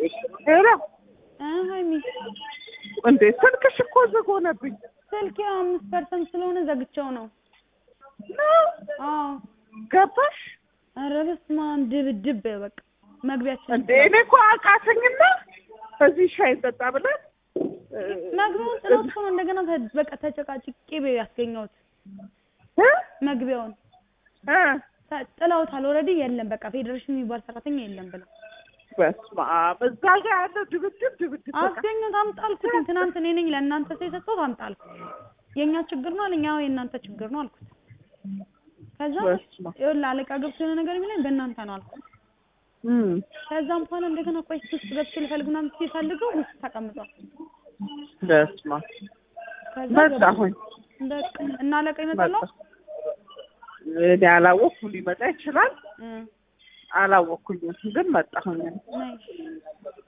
ሄሎ እ ሀይሚ እንዴ ስልክሽ እኮ ዝግ ሆነብኝ። ስልኬ አምስት ፐርሰንት ስለሆነ ዘግቼው ነው። አዎ ገባሽ ኧረ በስመ አብ ድብድብ በቃ መግቢያችን እንዴ? እኔ እኮ አቃተኝና እዚህ ሻይ ጠጣ ብለን እ፣ መግቢያውን ጥሎት እኮ ነው እንደገና ተ- በቃ ተጨቃጭቄ ቤ ያስገኘሁት እ መግቢያውን እ ተ- ጥለውታል። ኦልሬዲ የለም በቃ ፌዴሬሽን የሚባል ሰራተኛ የለም ብለው በስመ አብ እዛ ጋር ያለው ድብድብ ድብድብ በቃ አስገኘሁት። አምጣልኩት ትናንት እኔ ነኝ ለእናንተ ሰው የሰጠሁት አምጣልኩት። የእኛ ችግር ነው አለኝ። አዎ የእናንተ ችግር ነው አልኩት። ከዛ በስመ አብ ይኸውልህ አለቃ ገብቶ የሆነ ነገር የሚለኝ በእናንተ ነው አልኩት። እም ከዛም በኋላ እንደገና ቆይ ውስጥ ገብቼ ልፈልግ ምናምን ሲፈልገው ውስጥ ተቀምጧል። በስመ አብ ከዛ መጣሁኝ በቃ እና አለቃ ይመጣል መጣሁ። እኔ አላወኩም ሊመጣ ይችላል እ አላወኩኝም ግን መጣሁኝ ነይ